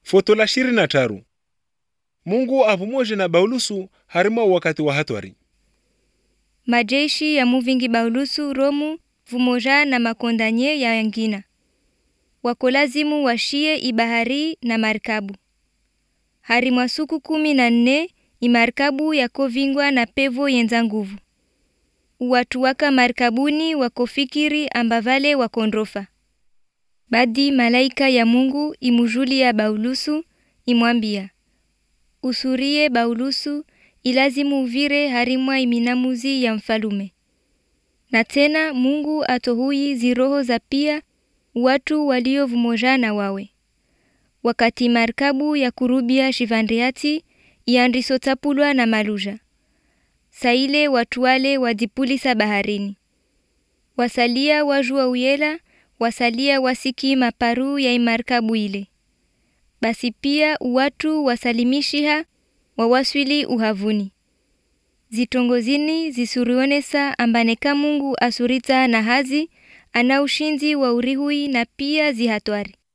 foto la shiri na taru mungu avumoje na baulusu harima wakati wa hatwari majeshi ya muvingi baulusu romu vumoja na makondanye ya yangina wakolazimu washie ibahari na marikabu hari mwa suku kumi na nne imarikabu yakovingwa na pevo yenza nguvu watu waka marikabuni wakofikiri ambavale wakondrofa badi malaika ya mungu imujulia baulusu imwambia usurie baulusu ilazimu uvire harimwa iminamuzi ya mfalume na tena mungu atohui ziroho za pia watu waliovumojana wawe wakati marikabu ya kurubia shivandriati iandisotapulwa na maluja saile watu wale wadipulisa baharini wasalia wajua uyela wasalia wasiki maparu ya imarikabu ile basi pia watu wasalimishiha wawaswili uhavuni zitongozini zisurionesa ambaneka mungu asurita na hazi ana ushinzi wa urihui na pia zihatwari